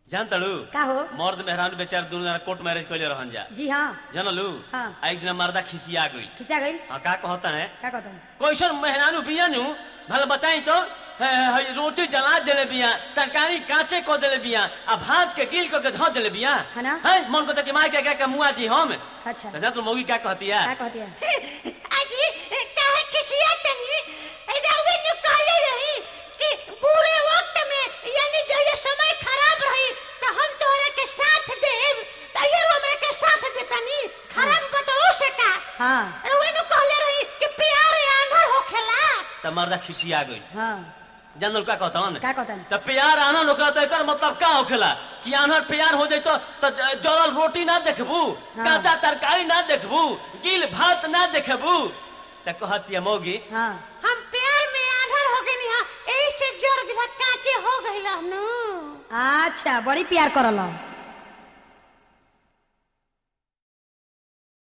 जान तड़ू का हो मर्द मेहरान बेचार दोनों जना कोर्ट मैरिज कैले रहन जा जी हाँ जानलू हाँ। आ एक दिन मर्दा खिसिया गई खिंचा गई हाँ का कहता है का कहता है कैसन मेहरानू बिया नु भले बताई तो है, है, रोटी जला देले बिया तरकारी कांचे को देले बिया आ भात के गिल को के धो देले बिया है ना? है मन को तो कि मार के क्या मुआ दी हम अच्छा तो तो मौगी क्या कहती है का कहती है अजी काहे खिसिया तनी रउवे ने कहले रही कि बुरे वक्त में यानी जो ये समय खराब रही तो हम तोहरा के साथ देब तो ये हमरा के साथ देतनी खराब बताओ से का हाँ रउवे ने कहले रही कि प्यार आंधर होखेला तो मर्दा खिसिया गई हाँ जानल का कहता हूँ का कहता है तो प्यार आना होखेला तो एकर मतलब का होखेला कि आनर प्यार हो जाई तो तो जलल रोटी ना देखबू हाँ। कांचा तरकारी ना देखबू गिल भात ना देखबू तो कहती है मौगी हाँ हम प्यार में आंधर हो गनी हां एही से जर गिला काचे हो गइल नु अच्छा बड़ी प्यार करल